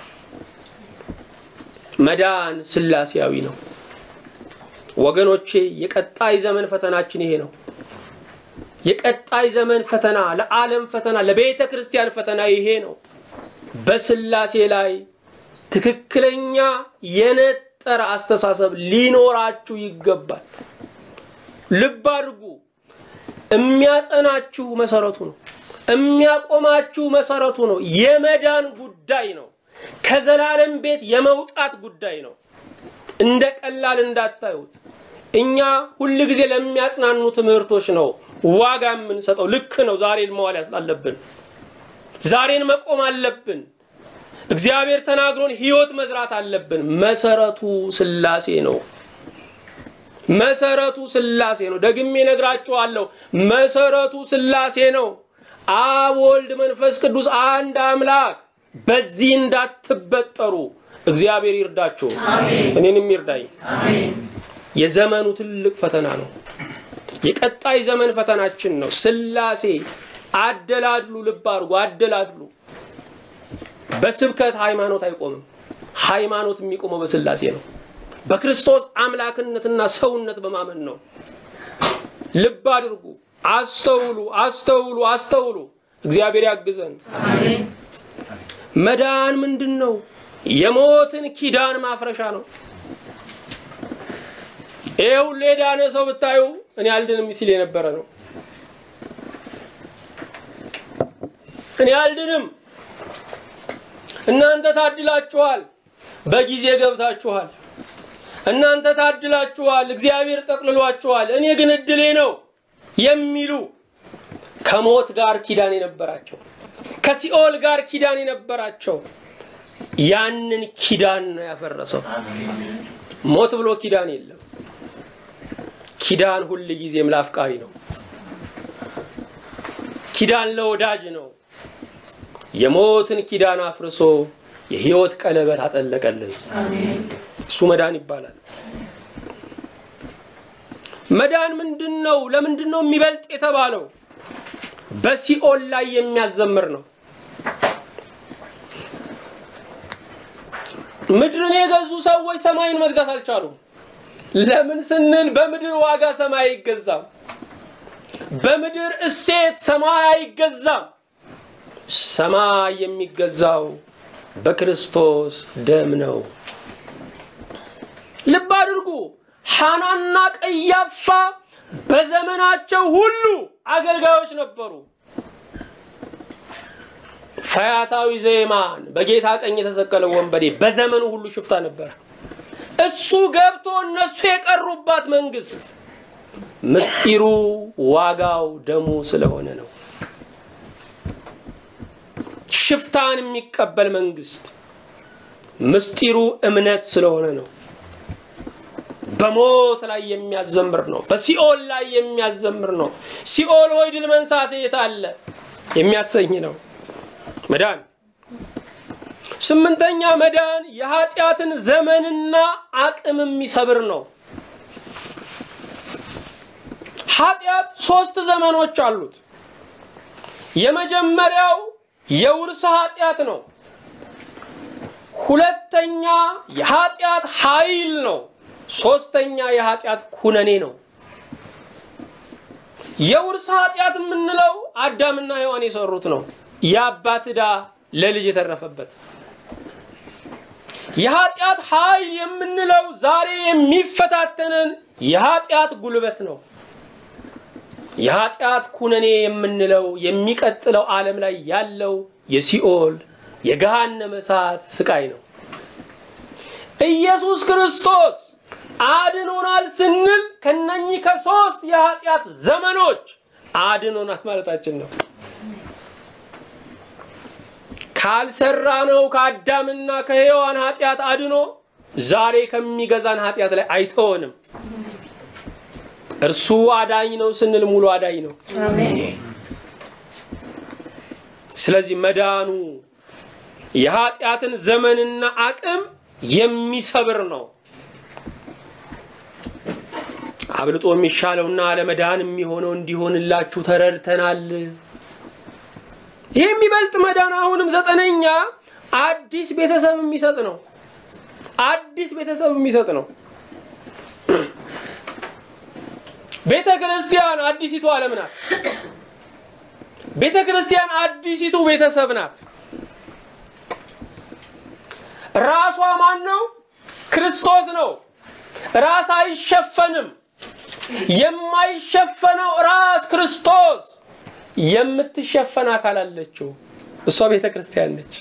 መዳን ስላሴያዊ ነው። ወገኖቼ የቀጣይ ዘመን ፈተናችን ይሄ ነው። የቀጣይ ዘመን ፈተና ለዓለም ፈተና ለቤተ ክርስቲያን ፈተና ይሄ ነው። በስላሴ ላይ ትክክለኛ የነጠረ አስተሳሰብ ሊኖራችሁ ይገባል። ልብ አድርጉ። የሚያጸናችሁ መሰረቱ ነው። የሚያቆማችሁ መሰረቱ ነው። የመዳን ጉዳይ ነው። ከዘላለም ቤት የመውጣት ጉዳይ ነው። እንደ ቀላል እንዳታዩት። እኛ ሁል ጊዜ ለሚያጽናኑ ትምህርቶች ነው ዋጋ የምንሰጠው። ልክ ነው። ዛሬን መዋል ያስላለብን፣ ዛሬን መቆም አለብን። እግዚአብሔር ተናግሮን ህይወት መዝራት አለብን። መሰረቱ ስላሴ ነው። መሰረቱ ስላሴ ነው። ደግሜ ነግራችኋለሁ። መሰረቱ ስላሴ ነው። አብ፣ ወልድ፣ መንፈስ ቅዱስ አንድ አምላክ። በዚህ እንዳትበጠሩ እግዚአብሔር ይርዳችሁ፣ እኔንም ይርዳኝ። የዘመኑ ትልቅ ፈተና ነው። የቀጣይ ዘመን ፈተናችን ነው። ስላሴ አደላድሉ፣ ልብ አድርጉ፣ አደላድሉ። በስብከት ሃይማኖት አይቆምም። ሃይማኖት የሚቆመው በስላሴ ነው። በክርስቶስ አምላክነትና ሰውነት በማመን ነው። ልብ አድርጉ፣ አስተውሉ፣ አስተውሉ፣ አስተውሉ። እግዚአብሔር ያግዘን። መዳን ምንድን ነው? የሞትን ኪዳን ማፍረሻ ነው። ይሄ ሁሉ የዳነ ሰው ብታዩ እኔ አልድንም ሲል የነበረ ነው። እኔ አልድንም፣ እናንተ ታድላችኋል፣ በጊዜ ገብታችኋል፣ እናንተ ታድላችኋል፣ እግዚአብሔር ጠቅልሏችኋል፣ እኔ ግን እድሌ ነው የሚሉ ከሞት ጋር ኪዳን የነበራቸው ከሲኦል ጋር ኪዳን የነበራቸው ያንን ኪዳን ነው ያፈረሰው። ሞት ብሎ ኪዳን የለም። ኪዳን ሁል ጊዜም ለአፍቃሪ ነው። ኪዳን ለወዳጅ ነው። የሞትን ኪዳን አፍርሶ የሕይወት ቀለበት አጠለቀልን። እሱ መዳን ይባላል። መዳን ምንድን ነው? ለምንድን ነው የሚበልጥ የተባለው? በሲኦል ላይ የሚያዘምር ነው። ምድርን የገዙ ሰዎች ሰማይን መግዛት አልቻሉም። ለምን ስንል በምድር ዋጋ ሰማይ አይገዛም። በምድር እሴት ሰማይ አይገዛም። ሰማይ የሚገዛው በክርስቶስ ደም ነው። ልብ አድርጉ። ሐናና ቀያፋ በዘመናቸው ሁሉ አገልጋዮች ነበሩ። ፈያታዊ ዘይማን በጌታ ቀኝ የተሰቀለው ወንበዴ በዘመኑ ሁሉ ሽፍታ ነበር። እሱ ገብቶ እነሱ የቀሩባት መንግስት ምስጢሩ ዋጋው ደሙ ስለሆነ ነው። ሽፍታን የሚቀበል መንግስት ምስጢሩ እምነት ስለሆነ ነው። በሞት ላይ የሚያዘምር ነው። በሲኦል ላይ የሚያዘምር ነው። ሲኦል ሆይ ድል መንሳት የት አለ የሚያሰኝ ነው መዳን። ስምንተኛ መዳን የኃጢአትን ዘመንና አቅም የሚሰብር ነው። ኃጢአት ሶስት ዘመኖች አሉት። የመጀመሪያው የውርስ ኃጢአት ነው። ሁለተኛ የኃጢአት ኃይል ነው። ሶስተኛ የኃጢአት ኩነኔ ነው። የውርስ ኃጢአት የምንለው አዳምና ሔዋን የሰሩት ነው። የአባት ዕዳ ለልጅ የተረፈበት። የኃጢአት ኃይል የምንለው ዛሬ የሚፈታተንን የኃጢአት ጉልበት ነው። የኃጢአት ኩነኔ የምንለው የሚቀጥለው ዓለም ላይ ያለው የሲኦል የገሃነመ እሳት ስቃይ ነው። ኢየሱስ ክርስቶስ አድኖናል ስንል ከነኚህ ከሶስት የኃጢአት ዘመኖች አድኖናል ማለታችን ነው። ካልሰራ ነው ከአዳምና ከሔዋን ኃጢአት አድኖ ዛሬ ከሚገዛን ኃጢአት ላይ አይተወንም። እርሱ አዳኝ ነው ስንል ሙሉ አዳኝ ነው። ስለዚህ መዳኑ የኃጢአትን ዘመንና አቅም የሚሰብር ነው። አብልጦ የሚሻለውና ለመዳን የሚሆነው እንዲሆንላችሁ ተረድተናል። ይህ የሚበልጥ መዳን አሁንም ዘጠነኛ አዲስ ቤተሰብ የሚሰጥ ነው። አዲስ ቤተሰብ የሚሰጥ ነው። ቤተ ክርስቲያን አዲሲቱ ዓለም ናት። ቤተ ክርስቲያን አዲሲቱ ቤተሰብ ናት። ራሷ ማን ነው? ክርስቶስ ነው። ራስ አይሸፈንም። የማይሸፈነው ራስ ክርስቶስ የምትሸፈን አካል አለችው። እሷ ቤተ ክርስቲያን ነች።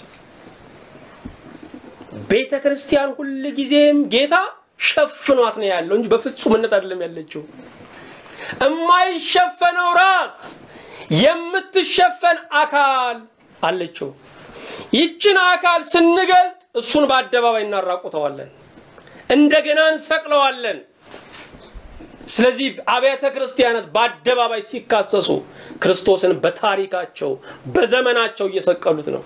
ቤተ ክርስቲያን ሁል ጊዜም ጌታ ሸፍኗት ነው ያለው እንጂ በፍጹምነት አይደለም ያለችው። የማይሸፈነው ራስ የምትሸፈን አካል አለችው። ይችን አካል ስንገልጥ እሱን በአደባባይ እናራቁተዋለን፣ እንደገና እንሰቅለዋለን። ስለዚህ አብያተ ክርስቲያናት በአደባባይ ሲካሰሱ ክርስቶስን በታሪካቸው በዘመናቸው እየሰቀሉት ነው።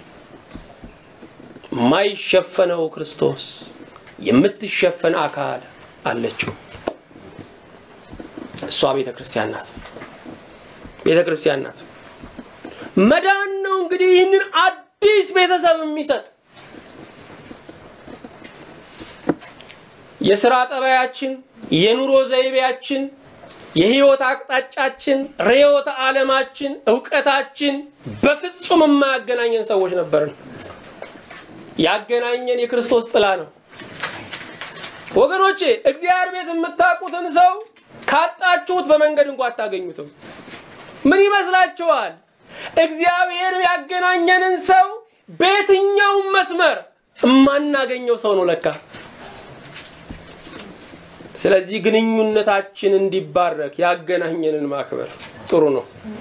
ማይሸፈነው ክርስቶስ የምትሸፈን አካል አለችው። እሷ ቤተ ክርስቲያን ናት። ቤተ ክርስቲያን ናት። መዳን ነው እንግዲህ ይህንን አዲስ ቤተሰብ የሚሰጥ የስራ ጠባያችን፣ የኑሮ ዘይቤያችን፣ የህይወት አቅጣጫችን፣ ርዕዮተ ዓለማችን፣ እውቀታችን በፍጹም የማያገናኘን ሰዎች ነበርን። ያገናኘን የክርስቶስ ጥላ ነው። ወገኖቼ እግዚአብሔር ቤት የምታውቁትን ሰው ካጣችሁት በመንገድ እንኳ አታገኙትም። ምን ይመስላችኋል? እግዚአብሔር ያገናኘንን ሰው በየትኛውም መስመር የማናገኘው ሰው ነው ለካ። ስለዚህ ግንኙነታችን እንዲባረክ ያገናኘንን ማክበር ጥሩ ነው።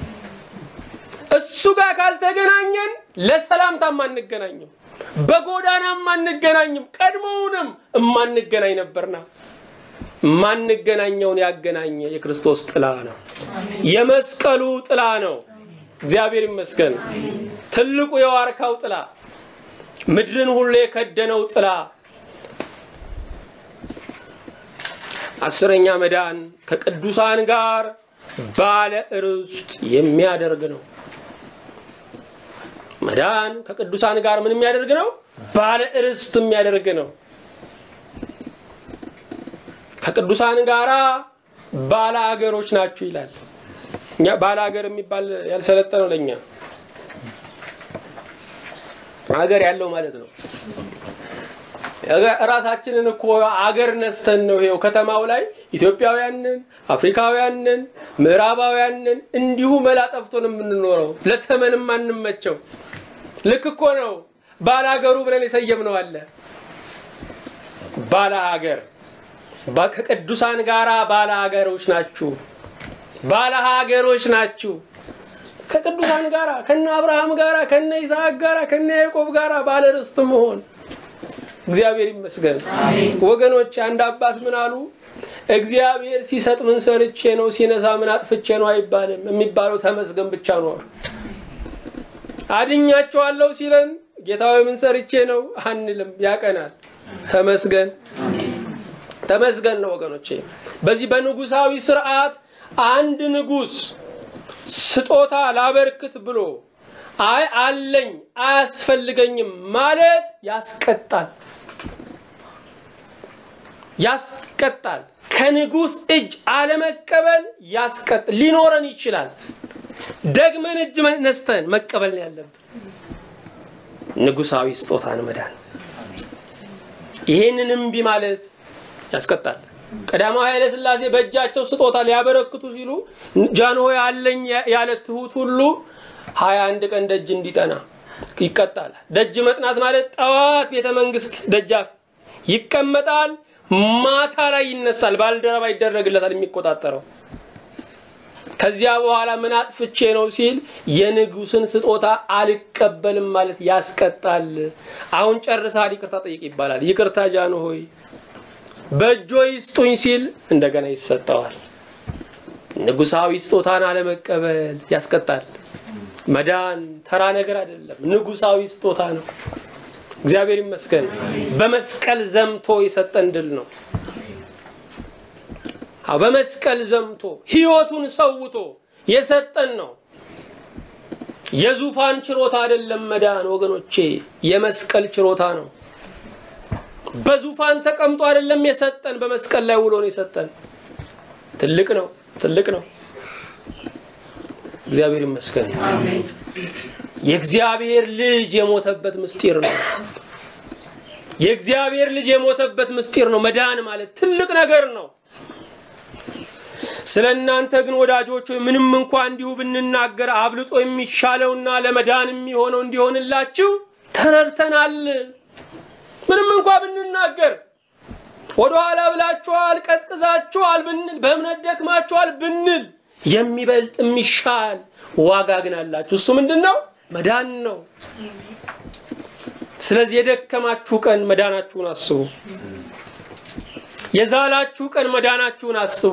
እሱ ጋር ካልተገናኘን ለሰላምታም አንገናኝም፣ በጎዳናም አንገናኝም፣ ቀድሞውንም እማንገናኝ ነበርና ማንገናኘውን ያገናኘ የክርስቶስ ጥላ ነው። የመስቀሉ ጥላ ነው። እግዚአብሔር ይመስገን። ትልቁ የዋርካው ጥላ፣ ምድርን ሁሉ የከደነው ጥላ አስረኛ መዳን ከቅዱሳን ጋር ባለ ርስት የሚያደርግ ነው። መዳን ከቅዱሳን ጋር ምን የሚያደርግ ነው? ባለ ርስት የሚያደርግ ነው። ከቅዱሳን ጋራ ባለ አገሮች ናችሁ ይላል። እኛ ባለ አገር የሚባል ያልሰለጠነው ለእኛ አገር ያለው ማለት ነው። ራሳችንን እኮ አገር ነስተን ነው ይኸው ከተማው ላይ ኢትዮጵያውያንን፣ አፍሪካውያንን፣ ምዕራባውያንን እንዲሁ መላ ጠፍቶን የምንኖረው ለተመንም አንመቸው። ልክ እኮ ነው። ባላገሩ ብለን የሰየምነው አለ። ባለ ሀገር ከቅዱሳን ጋር ባለ ሀገሮች ናችሁ፣ ባለ ሀገሮች ናችሁ። ከቅዱሳን ጋር ከነ አብርሃም ጋር ከነ ይስሐቅ ጋር ከነ ያዕቆብ ጋር ባለ ርስት መሆን እግዚአብሔር ይመስገን ወገኖች። አንድ አባት ምን አሉ? እግዚአብሔር ሲሰጥ ምን ሰርቼ ነው፣ ሲነሳ ምን አጥፍቼ ነው አይባልም። የሚባለው ተመስገን ብቻ ነው። አድኛቸዋለሁ ሲለን ጌታዊ ምን ሰርቼ ነው አንልም። ያቀናል። ተመስገን ተመስገን ነው ወገኖቼ። በዚህ በንጉሳዊ ስርዓት አንድ ንጉስ ስጦታ ላበርክት ብሎ አይ አለኝ አያስፈልገኝም ማለት ያስቀጣል ያስቀጣል። ከንጉስ እጅ አለመቀበል ያስቀጥ ሊኖረን ይችላል። ደግመን እጅ ነስተን መቀበል ነው ያለብን። ንጉሳዊ ስጦታን መዳን ይሄንን እምቢ ማለት ያስቀጣል። ቀዳማዊ ኃይለ ሥላሴ በእጃቸው ስጦታ ሊያበረክቱ ሲሉ ጃንሆይ አለኝ ያለ ትሁት ሁሉ ሀያ አንድ ቀን ደጅ እንዲጠና ይቀጣል። ደጅ መጥናት ማለት ጠዋት ቤተ መንግስት ደጃፍ ይቀመጣል፣ ማታ ላይ ይነሳል፣ ባልደረባ ይደረግለታል የሚቆጣጠረው። ከዚያ በኋላ ምን አጥፍቼ ነው ሲል የንጉስን ስጦታ አልቀበልም ማለት ያስቀጣል። አሁን ጨርሰሃል፣ ይቅርታ ጠይቅ ይባላል። ይቅርታ ጃንሆይ በእጆ ይስጡኝ ሲል እንደገና ይሰጠዋል። ንጉሳዊ ስጦታን አለመቀበል ያስቀጣል። መዳን ተራ ነገር አይደለም፣ ንጉሳዊ ስጦታ ነው። እግዚአብሔር ይመስገን። በመስቀል ዘምቶ የሰጠን ድል ነው። በመስቀል ዘምቶ ህይወቱን ሰውቶ የሰጠን ነው። የዙፋን ችሮታ አይደለም መዳን ወገኖቼ፣ የመስቀል ችሮታ ነው። በዙፋን ተቀምጦ አይደለም የሰጠን፣ በመስቀል ላይ ውሎ ነው የሰጠን። ትልቅ ነው፣ ትልቅ ነው። እግዚአብሔር ይመስገን። የእግዚአብሔር ልጅ የሞተበት ምስጢር ነው። የእግዚአብሔር ልጅ የሞተበት ምስጢር ነው። መዳን ማለት ትልቅ ነገር ነው። ስለ እናንተ ግን ወዳጆች ምንም እንኳ እንዲሁ ብንናገር አብልጦ የሚሻለውና ለመዳን የሚሆነው እንዲሆንላችሁ ተረድተናል። ምንም እንኳ ብንናገር ወደኋላ ብላችኋል፣ ቀዝቅዛችኋል ብንል፣ በእምነት ደክማችኋል ብንል የሚበልጥ የሚሻል ዋጋ ግን አላችሁ። እሱ ምንድን ነው? መዳን ነው። ስለዚህ የደከማችሁ ቀን መዳናችሁን አስቡ። የዛላችሁ ቀን መዳናችሁን አስቡ።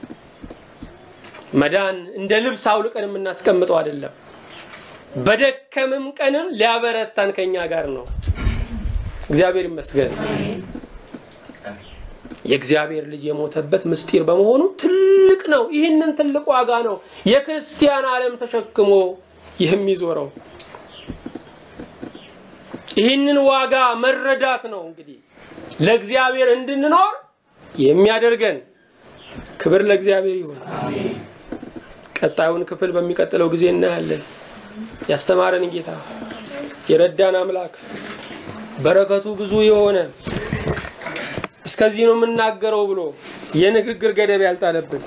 መዳን እንደ ልብስ አውልቀን የምናስቀምጠው አይደለም። በደከምም ቀንም ሊያበረታን ከኛ ጋር ነው። እግዚአብሔር ይመስገን። የእግዚአብሔር ልጅ የሞተበት ምስጢር በመሆኑ ትልቅ ነው። ይህንን ትልቅ ዋጋ ነው የክርስቲያን ዓለም ተሸክሞ የሚዞረው። ይህንን ዋጋ መረዳት ነው እንግዲህ ለእግዚአብሔር እንድንኖር የሚያደርገን። ክብር ለእግዚአብሔር ይሁን። ቀጣዩን ክፍል በሚቀጥለው ጊዜ እናያለን። ያስተማረን ጌታ የረዳን አምላክ በረከቱ ብዙ የሆነ እስከዚህ ነው የምናገረው ብሎ የንግግር ገደብ ያልጣለብን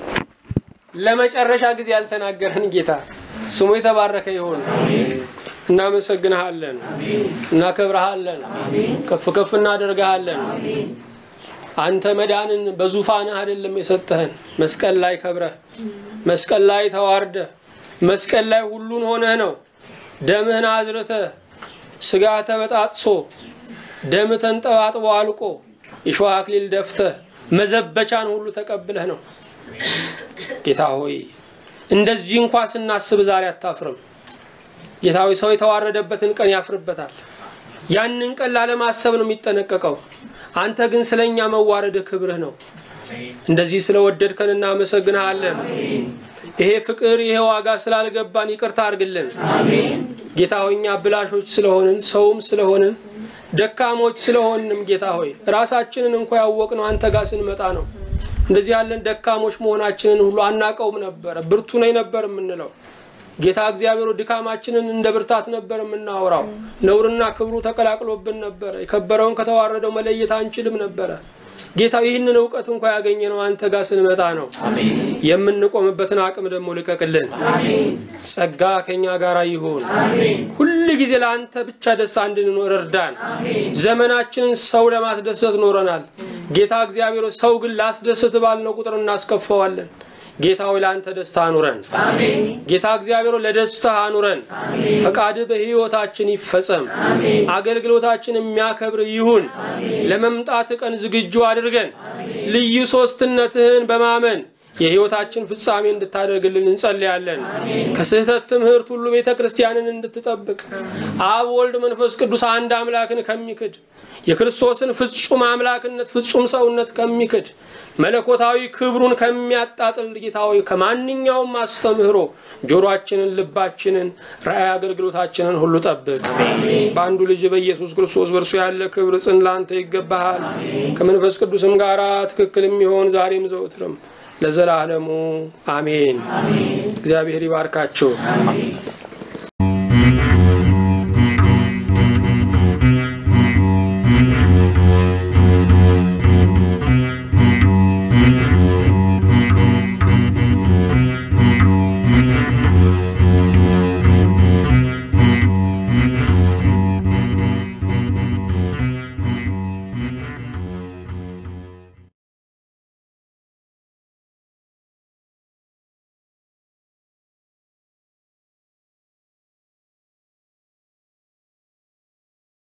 ለመጨረሻ ጊዜ ያልተናገረን ጌታ ስሙ የተባረከ ይሁን። እናመሰግንሃለን፣ እናከብረሃለን፣ ከፍ ከፍ እናደርግሃለን። አንተ መዳንን በዙፋንህ አይደለም የሰጠህን፣ መስቀል ላይ ከብረህ፣ መስቀል ላይ ተዋርደህ፣ መስቀል ላይ ሁሉን ሆነህ ነው። ደምህን አዝርተህ ስጋ ተበጣጥሶ ደም ተንጠባጥቦ አልቆ የሸዋ አክሊል ደፍተህ መዘበቻን ሁሉ ተቀብለህ ነው። ጌታ ሆይ እንደዚህ እንኳ ስናስብ ዛሬ አታፍርም። ጌታ ሆይ ሰው የተዋረደበትን ቀን ያፍርበታል። ያንን ቀን ላለማሰብ ነው የሚጠነቀቀው። አንተ ግን ስለኛ መዋረድ ክብርህ ነው። እንደዚህ ስለወደድከን እናመሰግንሃለን። ይሄ ፍቅር ይሄ ዋጋ ስላልገባን ይቅርታ አድርግልን ጌታ ሆይ እኛ ብላሾች ስለሆንን ሰውም ስለሆንን ደካሞች ስለሆንም ጌታ ሆይ ራሳችንን እንኳ ያወቅነው አንተ ጋር ስንመጣ ነው። እንደዚህ ያለን ደካሞች መሆናችንን ሁሉ አናቀውም ነበረ። ብርቱ ነኝ ነበር የምንለው ጌታ እግዚአብሔር ድካማችንን እንደ ብርታት ነበር የምናወራው። ነውርና ክብሩ ተቀላቅሎብን ነበረ። የከበረውን ከተዋረደው መለየት አንችልም ነበረ። ጌታ ይህንን እውቀት እንኳ ያገኘ ነው አንተ ጋር ስንመጣ ነው። የምንቆምበትን አቅም ደግሞ ልቀቅልን። ጸጋ ከኛ ጋር ይሁን። ሁል ጊዜ ለአንተ ብቻ ደስታ እንድንኖር እርዳን። ዘመናችንን ሰው ለማስደሰት ኖረናል። ጌታ እግዚአብሔር ሰው ግን ላስደስት ባልነው ቁጥር እናስከፈዋለን። ጌታ ሆይ ለአንተ ደስታ አኑረን። ጌታ እግዚአብሔር ለደስታ አኑረን። ፈቃድህ በሕይወታችን ይፈጸም። አገልግሎታችን የሚያከብር ይሁን። ለመምጣት ቀን ዝግጁ አድርገን ልዩ ሶስትነትህን በማመን የሕይወታችን ፍጻሜ እንድታደርግልን እንጸልያለን። ከስህተት ትምህርት ሁሉ ቤተ ክርስቲያንን እንድትጠብቅ አብ፣ ወልድ፣ መንፈስ ቅዱስ አንድ አምላክን ከሚክድ የክርስቶስን ፍጹም አምላክነት ፍጹም ሰውነት ከሚክድ መለኮታዊ ክብሩን ከሚያጣጥል ጌታዊ ከማንኛውም አስተምህሮ ጆሮአችንን፣ ልባችንን፣ ራእይ አገልግሎታችንን ሁሉ ጠብቅ። በአንዱ ልጅ በኢየሱስ ክርስቶስ በእርሱ ያለ ክብር ጽን ላንተ ይገባሃል። ከመንፈስ ቅዱስም ጋር ትክክል የሚሆን ዛሬም ዘውትርም ለዘላለሙ አሜን። እግዚአብሔር ይባርካችሁ።